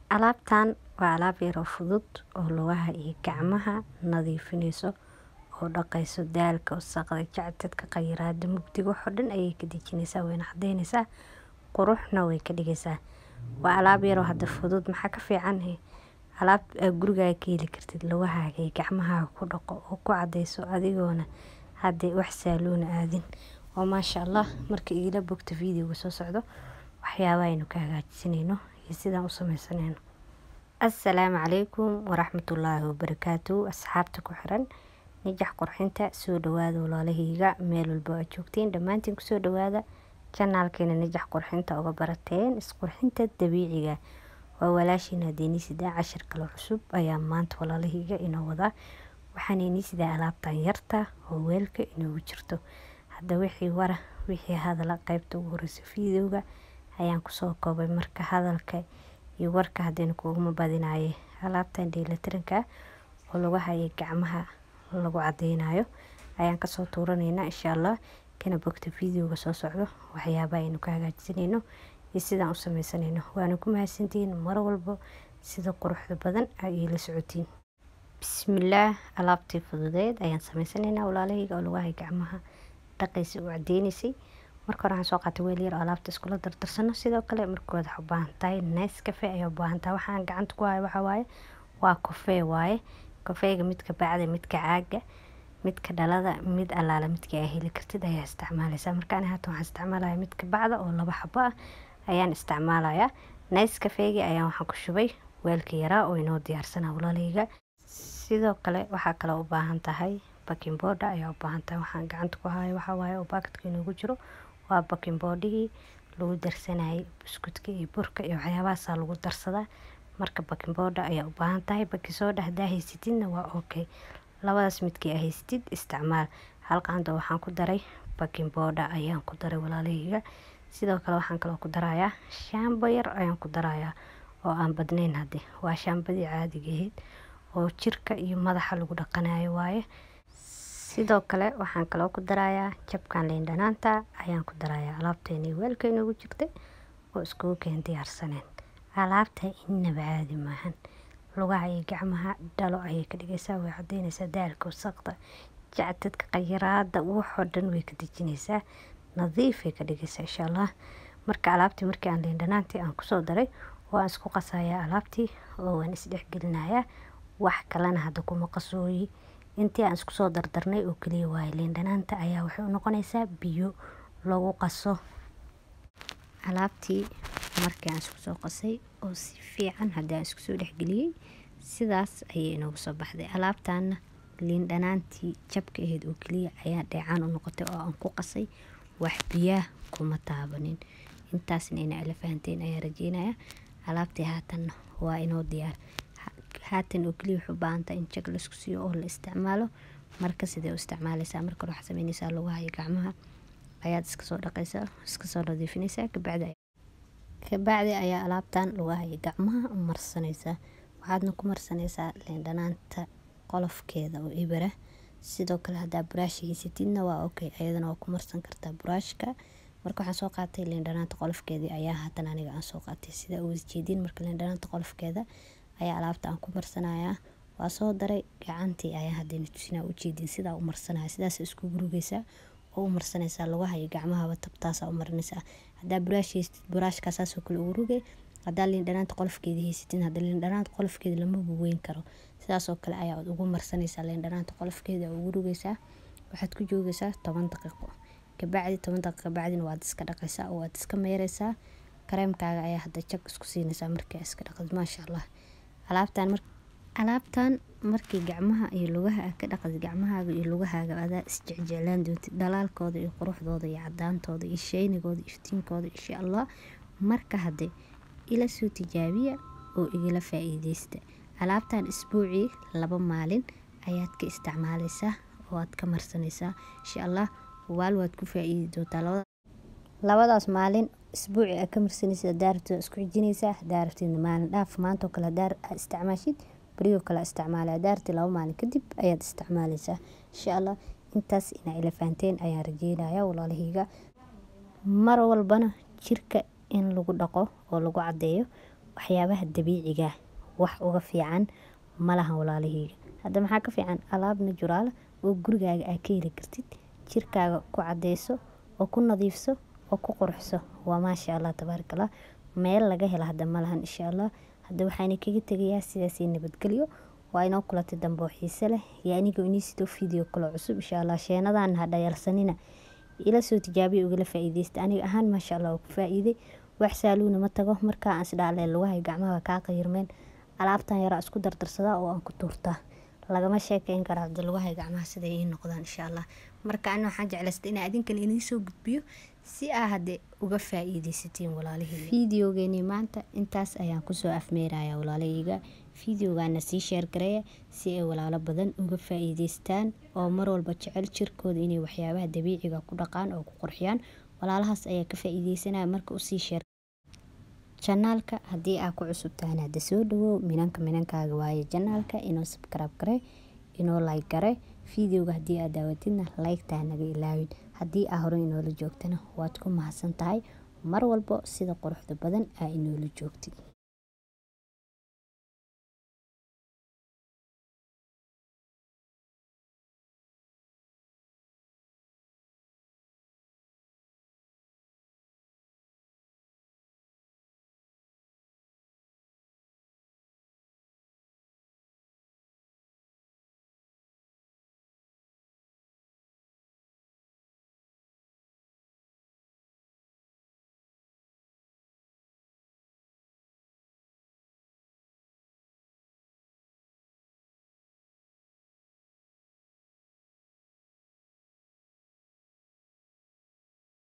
Alaabtan waa alaab yar oo fudud oo lugaha iyo gacmaha nadiifinayso oo dhaqayso daalka, wasakhda, jacdadka, khayraadda, mugdiga wax oo dhan ayay ka dejinaysaa wayna cadaynaysaa quruxna way ka dhigaysaa. Waa alaab yar oo hada fudud maxaa ka fiican alaab gurigaaga ka heli kartid lugahaaga iyo gacmahaaga ku dhaqo oo ku cadayso adigoona hade wax saaluun aadin. oo maasha Allah marka igala bogto videoga soo socdo waxyaabaha aynu ka hagaajisanayno iyo sidaan u samaysanayno. Assalaamu calaykum waraxmatullaahi wabarakaatuh asxaabta ku xiran nijax qurxinta soo dhawaada walaalahayga meel walba aad joogtiin dhammaantiin ku soo dhawaada channelkeena nijax qurxinta uga barateen isqurxinta dabiiciga waa walaashiin hadeeni sidaa cashir kale cusub ayaa maanta walaalahayga inoo wadaa waxaan inii sidaa alaabtan yarta oo weelka inoogu jirto hadda wixii wara wixii hadala qaybta ugu horeysa videoga ayaan kusoo koobay marka hadalka iyo warka hadaynu kuguma badinaaye alaabtan dheelitiranka oo lugaha iyo gacmaha lagu cadaynayo ayaan kasoo tuuranaynaa insha Allah kana bogta videoga soo socdo waxyaabaha aynu ka hagaajisanayno iyo sidaan u samaysanayno waana ku mahadsantihiin mar walbo sida quruxda badan ay ila socotiin bismillaah alaabtii fududeed ayaan samaysanaynaa walaalahayga oo lugaha iyo gacmaha dhaqaysa u cadeynaysay marka hore waxaan soo qaatay weel yar oo alaabta iskula dardarsano sidoo kale markood waxaa u baahan tahay Nescafe ayaa u baahan tahay waxaan gacanta ku hayo waxaa waaye waa kofee waaye kofeega midka bacda midka caaga midka dhalada mid allaala midka aad heli kartid ayaa isticmaalaysaa marka aniga haatan waxaan isticmaalaya midka bacda oo laba xabo ah ayaan isticmaalayaa Nescafeegi ayaan waxaan ku shubay weelka yaraa oo inoo diyaarsanaa walaalahayga sidoo kale waxaa kaloo u baahan tahay baking powder ayaa u baahan tahay waxaan gacanta ku hayo waxaa waaye oo baakadka inoogu jiro waa baking powdergii lagu darsanayay buskudka iyo burka iyo waxyaabahaasaa lagu darsadaa marka baking powder ayaa u baahan tahay baking soda haddaa haysatidna waa okay labadaas midkii aa haysatid isticmaal hal qaando waxaan ku daray baking powder ayaan ku daray walaalahayga sidoo kale waxaan kaloo ku darayaa shaambo yar ayaan ku darayaa oo aan badnayn hadde waa shaambadii caadiga ahayd oo jirka iyo madaxa lagu dhaqanayo waaye sidoo kale waxaan kaloo ku darayaa jabkan liin dhanaanta ayaan ku darayaa alaabteeni weelka inoogu jirtay oo iskugu keen diyaarsaneen alaabta innaba caadi maahan lugaha iyo gacmaha dhalo ayay ka dhigaysaa way cadaynaysaa daalka wasaqda jacdadka khayraadda waxoo dhan way ka dejinaysaa nadiifay ka dhigaysaa insha Allah marka alaabtii markii aan liin dhanaantii aan kusoo daray oo aan isku qasayaa alaabtii oo waan isdhexgelinayaa wax kalena hadda kuma qasooyi intii aan isku soo dardarnay oo kaliya waaye liin dhanaanta ayaa waxay u noqonaysaa biyo lagu qaso alaabtii markii aan isku soo qasay oo si fiican haddii aan isku soo dhexgeliyey sidaas ayay inoogu soo baxday alaabtaana liin dhanaantii jabka ahayd oo kaliya ayaa dheecaan u noqotay oo aan ku qasay wax biyaah kuma taabanin intaasna ina ila fahanteen ayaa rajeynaya alaabtii haatanna waa inoo diyaar haatan oo kaliya waxay u baahan tahay in jag laisku siiyo oo la isticmaalo marka sidee u isticmaalaysaa marka hore waxaad samaynaysaa lugaha iyo gacmaha ayaad iska soo dhaqaysaa iska soo nadiifinaysaa kabacdi kabacdi ayaa alaabtan lugaha iyo gacmaha u marsanaysaa waxaadna ku marsanaysaa liin dhanaanta qolofkeeda oo ibara sidoo kale haddaa buraash haysatidna waa okay ayadana waa ku marsan kartaa buraashka marka waxaan soo qaatay liin dhanaanta qolofkeedii ayaa haatan aniga aan soo qaatay sida u jeedin marka liin dhanaanta qolofkeeda ayaa alaabta aan ku marsanayaa waa soo daray gacantii ayaa hadayna tusinaa u jeedin sidaa u marsanaya sidaas isku gurugaysaa oo u marsanaysaa lugaha iyo gacmahaba tabtaasaa u marinaysaa haddaa buraash haysatid buraashkaa saasoo kale ugu rugay haddaa liin dhanaanta qolofkeeda haysatin hadda liin dhanaanta qolofkeeda lama buweyn karo sidaasoo kale ayaa ugu marsanaysaa liin dhanaanta qolofkeeda ugu rugaysaa waxaad ku joogaysaa toban daqiiqo kabacdi toban daqiiqo bacdina waad iska dhaqaysaa oo waad iska meeraysaa kareemkaaga ayaa hadda jag isku siinaysaa markaa iska dhaqdid maasha Allah alaabtan mar alaabtan markii gacmaha iyo lugaha aad ka dhaqdid gacmahaaga iyo lugahaaga adaa isjecjeclaan doontid dhalaalkooda iyo quruxdooda iyo cadaantooda iyo shaynigooda iftiinkooda insha Allah marka hadde ila soo tijaabiya oo igala faa'iideysta alaabtan isbuucii laba maalin ayaad ka isticmaalaysaa oo aad ka marsanaysaa insha Allah waal waad ku faa'iidi doontaa labada labadaas maalin isbuuci aad ka marsanaysid haddaa rabtid waa isku xijinaysaa haddaa rabtidna maalin dhaaf maanta oo kale haddaa isticmaashid berigoo kale isticmaala haddaa rabtid laba maalin kadib ayaad isticmaalaysaa insha Allah intaas inaa ila fahanteen ayaan rajeynaya walaalahayga mar walbana jirka in lagu dhaqo oo lagu cadeeyo waxyaabaha dabiiciga wax uga fiican malahan walaalaheyga hadda maxaa ka fiican alaab najuraala oo gurigaaga aa ka heli kartid jirkaaga ku cadeyso oo ku nadiifso oo ku qurxso waa maasha allah tabaaraka allah meel laga hela hadda malahan insha allah hadda waxaana kaga tegayaa sidaasii nabadgelyo waa inoo kulatay dambe oo xiise leh iyo anigoo inii sidoo video kale cusub insha allah sheenadan ha dhayalsanina ila soo tijaabiya ugala faa'iideysta aniga ahaan maasha allah oo ku faa'iiday wax saaluuna ma tago markaa aan isdhaale lugahay gacmaha kaa qayirmeen alaabtan yaraa isku dardarsadaa oo aan ku tuurtaa lagama sheekeyn kara hadda lugahay gacmaha siday ii noqdaan insha allah marka ana waxaan jeclaystay inaa adinkan idiin soo gudbiyo si aa hadde uga faa'iideysatiin walaalaheyga fideogeeni maanta intaas ayaan kusoo afmeeraya walaalaheyga fideogaana sii sheergareeya si ay walaalo badan uga faa'iideystaan oo mar walba jecel jirkooda inay waxyaabaha dabiiciga ku dhaqaan oo ku qurxiyaan walaalahaas ayaa ka faa'iideysanaya marka usii sheer janaalka haddii aa ku cusub tahana hadda soo dhawow minanka minankaaga waaye janaalka inoo sabkaraab gare inoo like gare fideoga haddii aad daawatidna laygtaa naga ilaawin haddii aa hore inoola joogtana waad ku mahadsan tahay mar walbo sida quruxda badan aa inoola joogtid